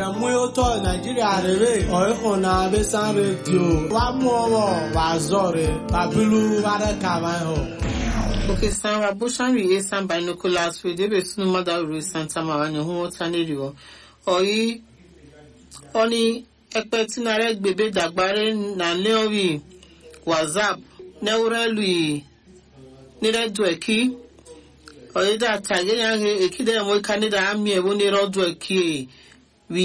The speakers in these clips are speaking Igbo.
mú ọtọ nàìjíríà rere ọ̀ẹ́kùn náà bẹ́ sàn rédíò wà mú ọwọ́ wà zọ̀rẹ̀ bàbílú wàrẹ̀ kàwá hàn. Okay, Sarah Bushari Esan Binoculars with Ebe Sunu Madaru Santa Marani Humo Taniriwo. Oyi, oni ekpe tinare gbebe dagbare na leori WhatsApp neurelu nire du eki. Oyi da tage yange ekide mo kanida ami ewo nire du eki wi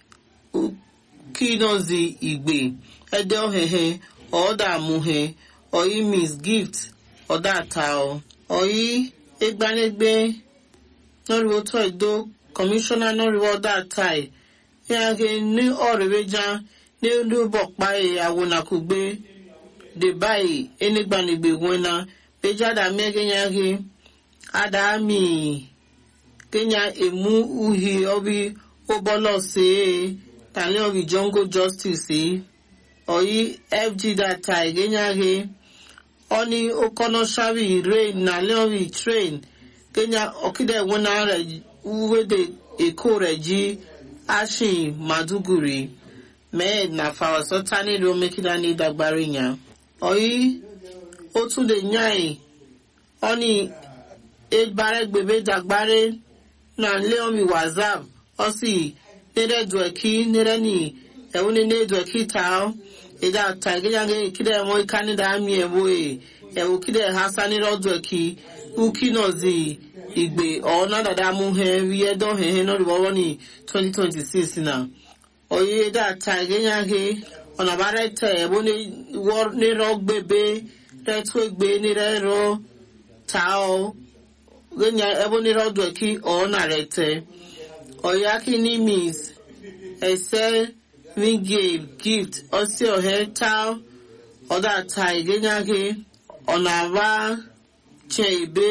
kinozi igbe. Ede ohehe, oda amuhe, oyi miss gift. ọ̀dà àtà ọ̀ ọ̀yí egbanegbe nọ́rìwó tó ìdó kọmíṣánná nọ́rìwó ọ̀dà àtà ẹ̀ yàgé ní ọ̀rẹ́wẹ́já ní olúbọ̀pá ẹ̀ àwọnàkùgbé dèbáyì enigbanegbe wẹ́nà péjádà mẹ́gẹ́ yàgé àdàmì kenya emu uhi ọbi ụbọlọ sí tàlẹ́ ọ̀bì jongo justice ọ̀yí fg data ìgẹ́nyàgé oni okono shawi rain na leori train kenya okide wona re uwede eko re ji ashin maduguri med na fawaso tani ro mekida ni dagbari yan oyi o tún lè yàn oni egbare gbebe dagbare na leori whatsapp osi nere dueki nere ni ewuni ne dueki tao ida ta gẹ́gẹ́ kídẹ̀ ẹ̀mọ́ ìkánidà àmì ẹ̀wọ́ ẹ̀ ẹ̀wọ́ kídẹ̀ hasani rọ́dọ̀ ẹ̀kí uki náà zi ìgbè ọ̀nà dada mú hẹ́ rí ẹ̀dọ́ hẹ́hẹ́ náà rí wọ́wọ́ ní 2026 náà ọ̀yẹ́ ida ta gẹ́gẹ́ ọ̀nà bá rẹ̀ tẹ̀ ẹ̀wọ́ nírọ̀ gbẹ̀bẹ̀ rẹ̀ tó gbé nírẹ̀ rọ̀ ta ọ́ gẹ́gẹ́ ẹ̀wọ́ nírọ̀ dọ̀ ẹ̀kí ọ̀nà rẹ̀ tẹ̀ ọ̀yẹ́ akíní miss ẹ̀sẹ̀ ringale gift ọsị ọhịa taa ọda taa igenyage ọnava chebe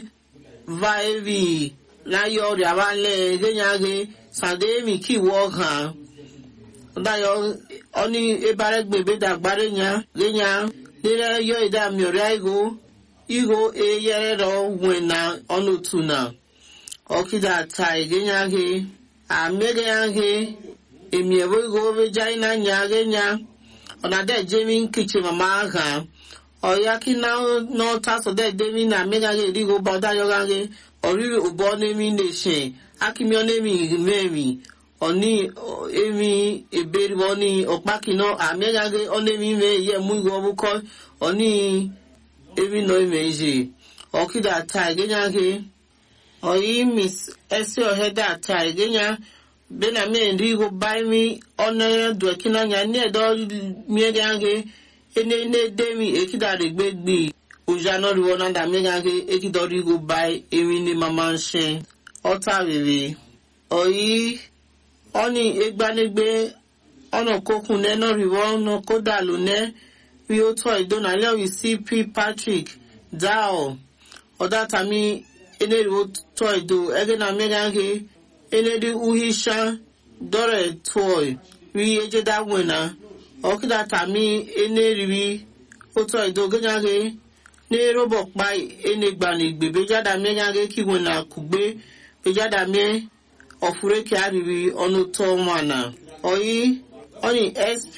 vaevi láyé ọrẹ abalẹ igenyage sàdéèmì kíwọ ọgàn ọdáyọ ọní ebaregbèbè dàgbàrẹ nya genya nílẹ yọ ìdààmú ọrẹ igo igo eyẹrẹ rọ wẹna ọnùtù na ọkìdà taa igenyage àmẹgẹnyage emi ebo go be jai na nya ge nya ona de jemi nkiche mama ha oya ki na no ta so de de mi na me ga ge ri go ba da yo ga ge ori obo ne mi ne she akimi one mi me mi oni emi eberi oni opa ki no ame ga ge one mi me ye mu go bu ko oni emi no me je okida ta ge nya ge oyi miss ese oheda ta ge nya bena me ndi go buy me ona do kina nya ne do mi gange ene ne de mi ekida de gbegbe oja no ri wona da mi gange ekido ri go buy emi ni mama nse ota rere oyi oni egbanegbe ona kokun ne no ri wona koda lo ne wi o to idona le wi cp patrick dao oda tami ene ri o to ido ege na mi gange enedi uhisha dore toy ri ejeda wena okida tami eneriwi oto idoganyage ne robo pa enegbani gbe bejada megage kiwena kugbe bejada me ofure ki ariwi onu to mana oyi oni sp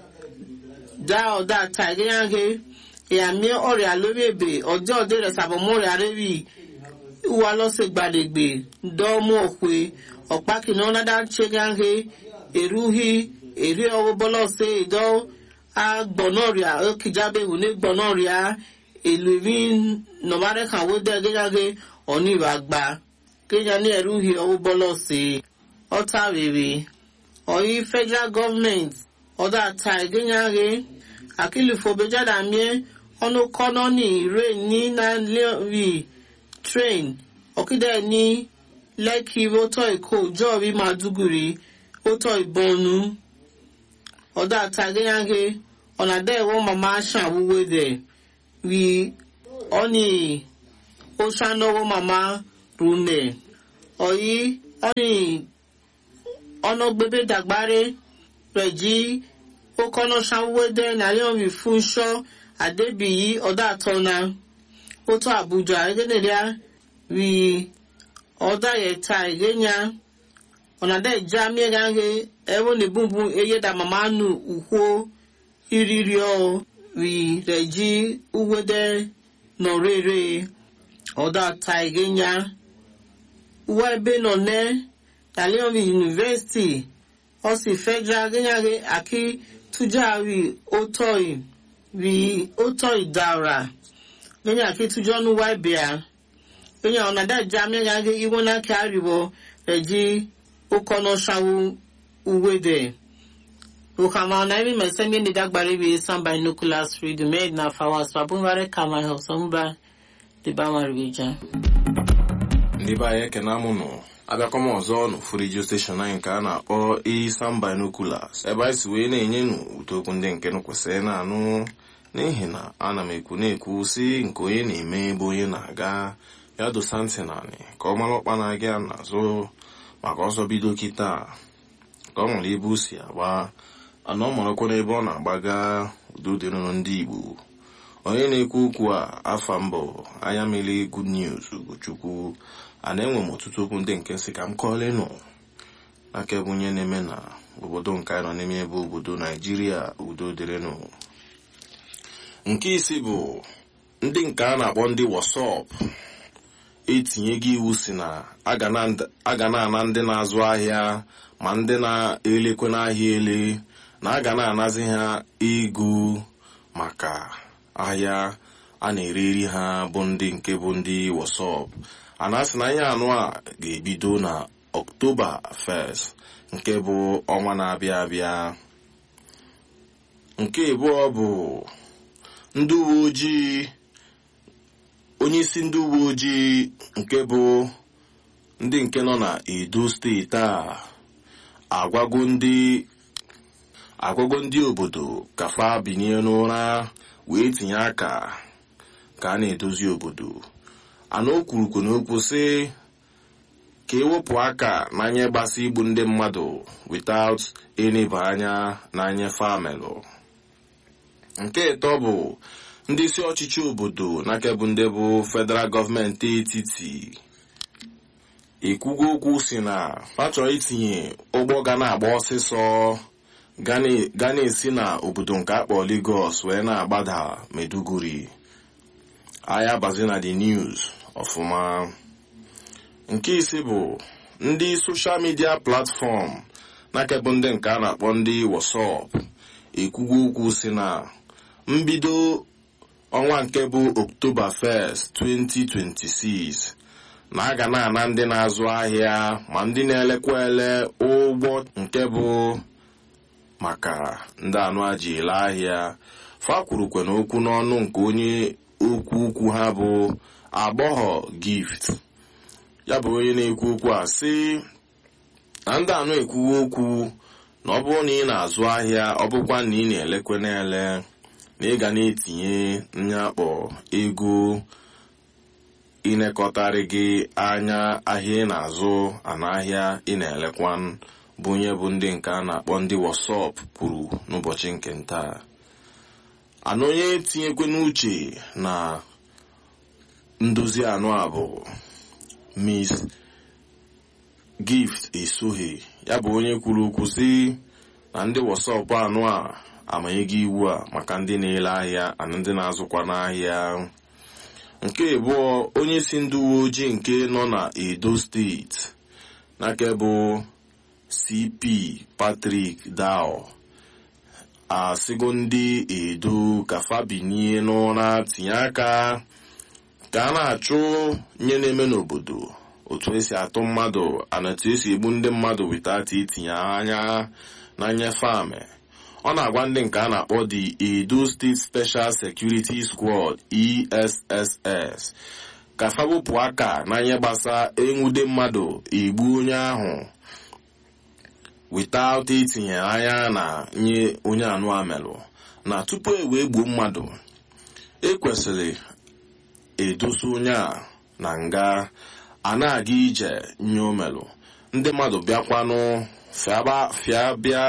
da oda taganyage ya mi ọrẹ lórí èbè ọjọ òde rẹ sàbọmọrẹ arẹwì wa lọsẹ gbàdégbè dọmú òkwe ọ̀pá kìnnà ọ̀nàdà ṣẹ́gáńgé èrúhì èrè ọwọ́ bọ́lọ́sẹ̀ ìdọ́ agbọ̀nọ́rìà ókìjábẹ̀wò ní gbọ̀nọ́rìà èlò ìmí nọ̀márẹ́kàwó dẹ́ gẹ́gáńgé ọ̀ní ìwàgbà kéjà ní èrúhì ọwọ́ bọ́lọ́sẹ̀ ọ̀tá rèrè ọ̀yí federal government ọ̀dà ta ìgẹ́gáńgé àkìlìfọ̀bẹ́jáda miẹ́ ọ̀nà kọ́nà ní ìrè ní nàìjíríà train ọ̀kídẹ́ ní lẹ́kì rótọ́ èkó jọ́ọ̀rí màdúgùrì rótọ́ ìbọnú ọ̀dà tàgéyàgé ọ̀nàdá ẹ̀wọ̀n màmá ṣàwúwé dẹ̀ rí ọ́nì ó ṣànáwó màmá rúnẹ̀ ọ̀yí ọ́nì ọ̀nà gbébé dàgbáré rẹ̀ jí ó kọ́nà ṣàwúwé dẹ̀ nàlẹ́ òrì fún ṣọ́ àdébìyí ọ̀dà àtọ́nà ó tó àbújá ẹgẹ́dẹ̀dẹ́ rí ọ̀dà yẹ̀ta ìgẹ́nyà ọ̀nàdà ìjà mìíràn he ẹ̀wọ̀n ní bùnbùn eye dà màmá nù ùkwó ìrírí ọ̀ rí rẹ̀ jí uwédè nọ̀rẹ́rẹ́ ọ̀dà ta ìgénya uwe ebe nọ nẹ́ tàlẹ́ọ̀mì yunifásitì ọ̀sì federal gẹ́nyàgé àkí tújà rí ótọ́ì rí ótọ́ì dára gẹ́nyà àkí tújọ́ nù wá ìbíà gẹ́nyà ọ̀nàdà ìjà mìíràn he ìwọ́n náà kí àríwọ̀ rẹ̀ jí ụkọnọ shawu uwede ukama na imi mesemi ndi dagbari bi samba nuclear freedom made na fawas babunware kama ho somba di bama ribija ndị be anyị ekene amụnụ abịakwa m ọzọ n'ofu redio steshọn anyị nke a na-akpọ isan binoculars ebe anyị si wee na-enye nụ ụtokwu ndị nke nụ kwesịrị na-anụ n'ihi na ana m ekwu na-ekwu si nke onye na-eme ebe onye na-aga ya dosa ntị naanị ka ọ mara ọkpa na-aga ya n'azụ maka ọsọ bido kịta ka ọ nwere ebe o si agba ana ọ marakwa n'ebe ọ na-agbaga udo dịrụrụ ndị igbo onye na-ekwu okwu a afa mbụ anya mmiri good news ugochukwu a na-enwe m ọtụtụ okwu ndị nke nsị ka m kọọlenụ aka ebe onye na-eme na obodo nke anyị nọ n'ime ebe obodo naijiria udo dịrịnụ nke isi bụ ndị nke a na-akpọ ndị wasọp etinye gị iwu si na a ga na-ana ndị na-azụ ahịa ma ndị na-elekwe n'ahịa ele na a ga na-anazi ha ego maka ahịa a na-ereri ha bụ ndị nke bụ ndị wasọp a na-asị na ihe anụ a ga-ebido na ọktoba 1 nke bụ ọnwa na-abịa abịa nke abụọ bụ ndị uwe ojii onye isi ndị uwe ojii nke bụ ndị nke nọ na edo steeti a agwago ndị agwago ndị obodo ka fa binye n'ụra wee tinye aka ka a na-edozi obodo ana o kwurukwu n'okwu sị ka ewepụ aka n'anya gbasa igbu ndị mmadụ without eneba anya n'anya famelụ nke ịtọ bụ ndị isi ọchịchị obodo n'aka bụ ndị bụ federal gọọmenti etiti ekwugo okwu si na ha chọrọ itinye ụgbọ ga na-agba ọsịsọ ga na-esi na obodo nke akpọ Lagos wee na-agbada Meduguri ahịa bazi na the news ọfụma nke ise bụ ndị soshal midia platfọm n'aka bụ ndị nke a na-akpọ ndị WhatsApp ekwugo okwu si na mbido ọnwa nke bụ October 1st 2026 na a ga na-ana ndị na-azụ ahịa ma ndị na-elekwa ele ụgbọ nke bụ maka ndị anụ aji ele ahịa fa kwurukwe n'okwu n'ọnụ nke onye okwu ukwu ha bụ agbọghọ gift ya bụ onye na-ekwu okwu a sị na ndị anụ ekwuwe okwu na ọ bụrụ na ị na-azụ ahịa ọ bụkwa na ị na-elekwe na-ele na ị ga na-etinye nyakpọ ego ịnekọtarị gị anya ahịa ị na-azụ ana ahịa ị na-elekwa bụ onye bụ ndị nke a na-akpọ ndị wasọp kwuru n'ụbọchị nke nta ana onye tinyekwe n'uche na ndozi anụ a bụ miss gift esoghị ya bụ onye kwuru okwu sị na ndị wasọp anụ a amanyeghị iwu a maka ndị na-ele ahịa na ndị na-azụkwa n'ahịa nke abụọ onye si ndị uwe ojii nke nọ na edo steeti n'aka bụ cp patrick dao asịgo ndị edo ka fabinie n'ụra tinye aka ka a na-achụ nye na-eme n'obodo otu esi atụ mmadụ ana etu esi egbu ndị mmadụ witata itinye anya na nnyefe amị ọ na-agwa ndị nke a na-akpọ the edo state special security squad esss ka fabupụ aka na ihe gbasa enwude mmadụ egbu onye ahụ without itinye anya na nye onye anụ amelụ na tupu e wee gbuo mmadụ ekwesịrị edosa onye a na nga a na-aga ije nye omelụ ndị mmadụ bịakwanụ fịa bịa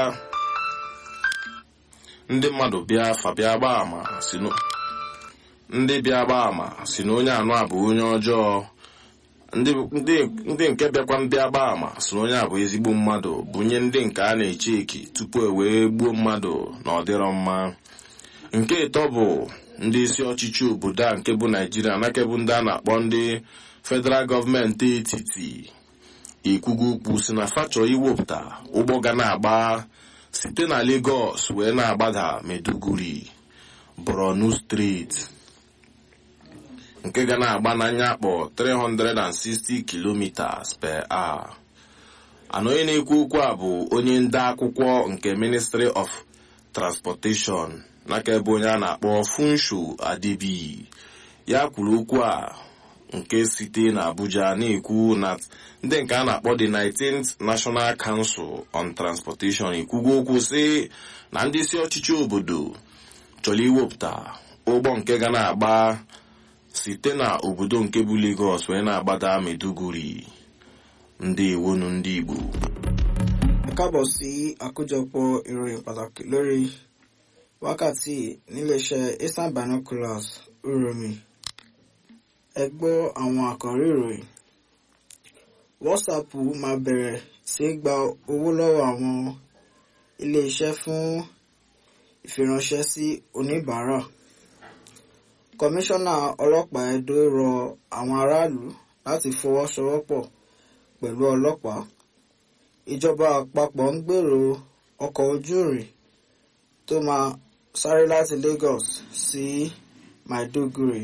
ndị mmadụ bịa fa bịa gbaa ama si ndị bịa gbaa ama si na onye anụ a bụ onye ọjọọ ndị ndị- ndị nke bịakwa ndị agba ama so na onye a bụ ezigbo mmadụ bunye ndị nke a na-eche eki tupu e wee gbuo mmadụ na ọ dịrọ mma nke ịtọ bụ ndị isi ọchịchị obodo a nke bụ naijiria nake bụ ndị a na-akpọ ndị federal gọọmenti etiti ikwugo okwu si na fachọ iwepụta ụgbọ ga na-agba site na Lagos wee na-agbada Maiduguri Borno steeti nke ga na-agba n'anya akpọ 360 kilometers per hour ana onye na-ekwu okwu a bụ onye nde akwụkwọ nke Ministry of Transportation n'aka ebe onye a na-akpọ Funsho Adebi ya kwuru okwu a nke site na Abuja na-ekwu na ndị nke a na-akpọ the 19th National Council on Transportation ekwugo okwu sị na ndị isi ọchịchị obodo chọrọ iwepụta ụgbọ nke ga na-agba site na obodo nke bụ Lagos wee na-agbada Maiduguri ndị iwonu ndị Igbo ẹ káàbọ̀ sí àkójọpọ̀ ìròyìn pàtàkì lórí wákàtí níléeṣẹ́ eastern binoculars uromi ẹ gbọ́ àwọn àkọ́rí ìròyìn whatsapp máa bẹ̀rẹ̀ sí í gba owó lọ́wọ́ àwọn iléeṣẹ́ fún ìfiránṣẹ́ sí oníbàárà kọmíṣánná ọlọ́pàá Ẹdó rọ àwọn aráàlú láti fọwọ́sowọ́pọ̀ pẹ̀lú ọlọ́pàá ìjọba àpapọ̀ ń gbèrò ọkọ̀ ojú irin tó máa sáré láti Lagos sí Maiduguri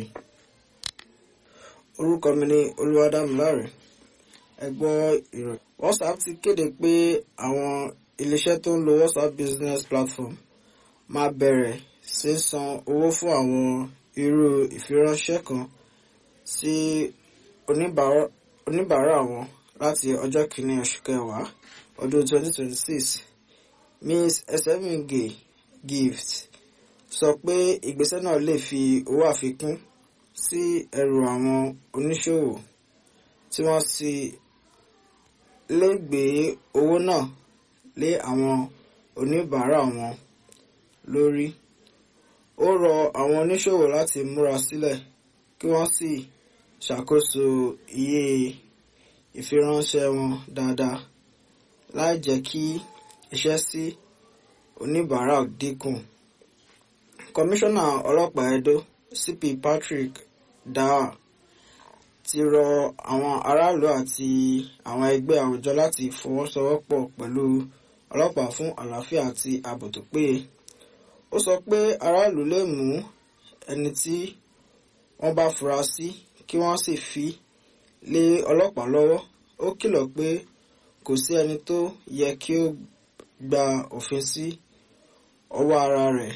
orúkọ mi ni Olúwadámiláre ẹ gbọ́ ìròyìn WhatsApp ti kéde pé àwọn iléeṣẹ́ tó ń lo WhatsApp business platform máa bẹ̀rẹ̀ sí san owó fún àwọn irú ìfiránṣẹ́ kan sí oníbàárà oníbàárà wọn láti ọjọ́ kìíní oṣù kẹwàá ọdún 2026 Ms. Esemige Gift sọ pé ìgbésẹ̀ náà lè fi owó àfikún sí ẹrù àwọn oníṣòwò tí wọ́n sì lè gbé owó náà lé àwọn oníbàárà wọn lórí. Ó rọ àwọn oníṣòwò láti múra sílẹ̀ kí wọ́n sì ṣàkóso iye ìfiránṣẹ́ wọn dáadáa láì jẹ́ kí iṣẹ́ sí oníbàárà dínkù. Kọmíṣánná ọlọ́pàá Ẹdó CP Patrick Daa ti rọ àwọn aráàlú àti àwọn ẹgbẹ́ àwùjọ láti fọwọ́sowọ́pọ̀ pẹ̀lú ọlọ́pàá fún àlàáfíà àti ààbò tó péye. Ó sọ pé aráàlú lè mú ẹni tí wọ́n bá fura sí kí wọ́n sì fi lé ọlọ́pàá lọ́wọ́. Ó kìlọ̀ pé kò sí ẹni tó yẹ kí ó gba òfin sí ọwọ́ ara rẹ̀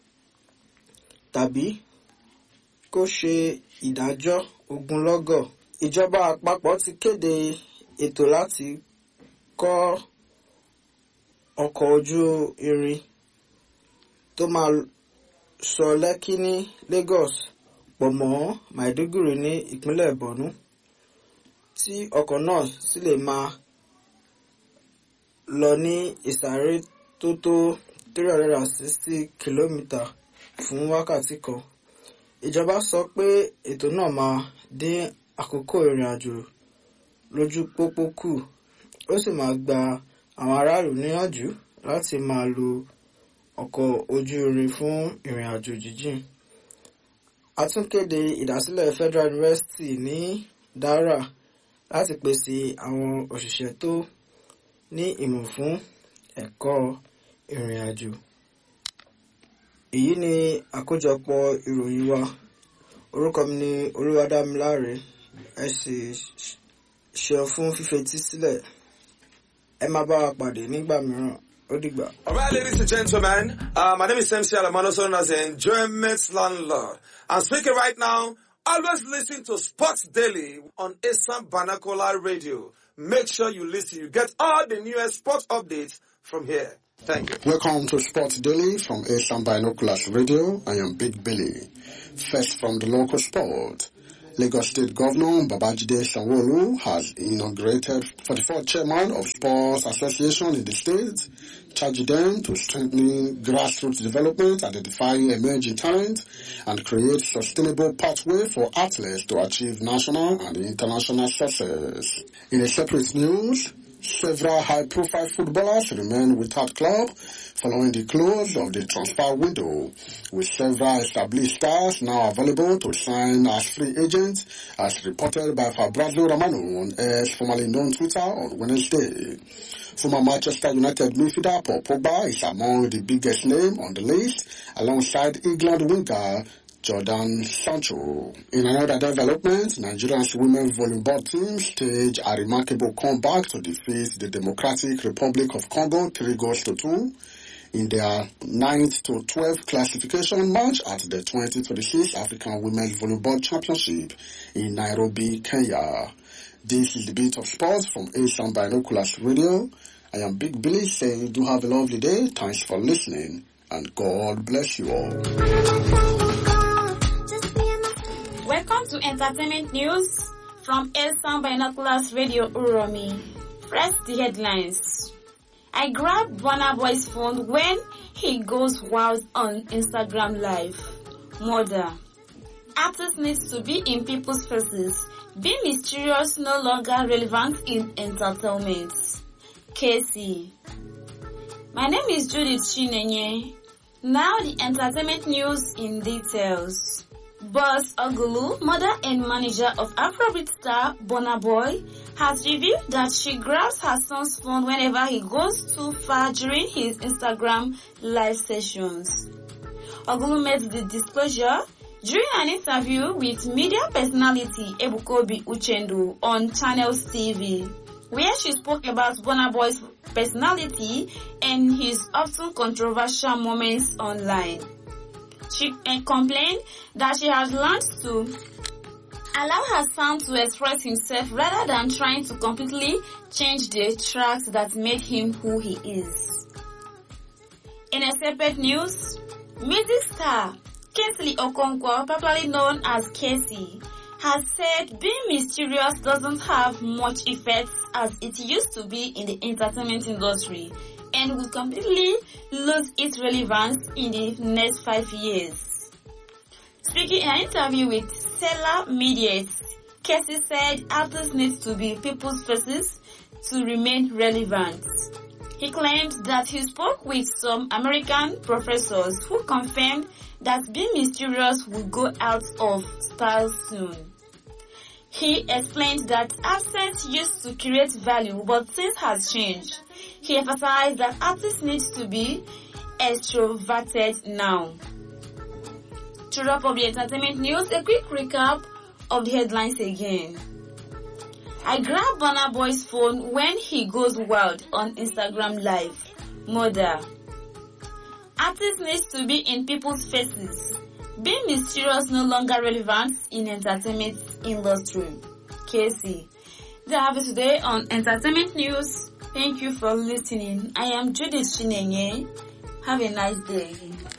tàbí kó ṣe ìdájọ́ ogunlọ́gọ̀. Ìjọba àpapọ̀ ti kéde ètò láti kọ́ ọkọ̀ ojú irin tó máa sọ Lẹ́kí ní Lagos pọ̀ mọ́ Maiduguri ní ìpínlẹ̀ Borno tí ọkọ̀ náà sì lè máa lọ ní ìsáré tó tó three hundred and sixty kìlómítà fún wákàtí kan. Ìjọba sọ pé ètò náà máa dín àkókò ìrìn àjò lójú pópó kù ó sì máa gba àwọn aráàlú níyànjú láti máa lo ọkọ̀ ojú irin fún ìrìn àjò jíjìn. A tún kéde ìdásílẹ̀ Federal University ní Dara láti pèsè àwọn òṣìṣẹ́ tó ní ìmọ̀ fún ẹ̀kọ́ ìrìn àjò. Èyí ni àkójọpọ̀ ìròyìn wa. Orúkọ mi ni Olúwadámiláre. Ẹ sì ṣeun fún fífetí sílẹ̀. Ẹ máa bá wa pàdé nígbà mìíràn. Ó dìgbà. All right, ladies and gentlemen, uh, my name is MC Alamano, also known as the Enjoyment Landlord. I'm speaking right now. Always listen to Sports Daily on Assam Banakola Radio. Make sure you listen. You get all the newest sports updates from here. Thank you. Welcome to Sports Daily from Asian Binoculars Radio. I am Big Billy. First from the local sport. Lagos State Governor Babajide Sanwo-Olu has inaugurated 44th chairman of Sports Association in the state, charging them to strengthen grassroots development, identify emerging talent, and create sustainable pathway for athletes to achieve national and international success. In a separate news, several high-profile footballers remain without club following the close of the transfer window, with several established stars now available to sign as free agents, as reported by Fabrizio Romano on X, formerly known Twitter, on Wednesday. Former Manchester United midfielder Paul Pogba is among the biggest name on the list, alongside England winger Jordan Sancho. In another development, Nigeria's women volleyball team staged a remarkable comeback to defeat the Democratic Republic of Congo 3 goals to 2 in their 9th to 12th classification match at the 2026 African Women's Volleyball Championship in Nairobi, Kenya. This is the beat of sports from Asian Binoculars Radio. I am Big Billy saying do have a lovely day. Thanks for listening and God bless you all. Welcome to Entertainment News from Elsan Binoculars Radio Uromi. Press the headlines. I grabbed Burna Boy's phone when he goes wild on Instagram Live. Murder. Artist needs to be in people's faces. Being mysterious no longer relevant in entertainment. Casey. My name is Judith Chinenye. Now the entertainment news in details. Boss Ogulu, mother and manager of Afrobeat star Burna Boy, has revealed that she grabs her son's phone whenever he goes too far during his Instagram live sessions. Ogulu made the disclosure during an interview with media personality Ebukobi Uchendu on Channels TV, where she spoke about Burna Boy's personality and his often controversial moments online. She uh, complained that she has learned to allow her son to express himself rather than trying to completely change the tracks that made him who he is. In a separate news, music star Kingsley Okonkwo, popularly known as Casey, has said being mysterious doesn't have much effect as it used to be in the entertainment industry and will completely lose its relevance in the next five years. Speaking in an interview with Stellar Medias, Casey said artists need to be people's faces to remain relevant. He claimed that he spoke with some American professors who confirmed that being mysterious will go out of style soon. He explained that absence used to create value, but things has changed. He emphasized that artists need to be extroverted now. To wrap up the entertainment news, a quick recap of the headlines again. I grab Burna Boy's phone when he goes wild on Instagram Live. Mother. Artists need to be in people's faces. Being mysterious no longer relevant in entertainment industry. Casey. That have it today on Entertainment News. Thank you for listening. I am Judith Shinenye. Have a nice day.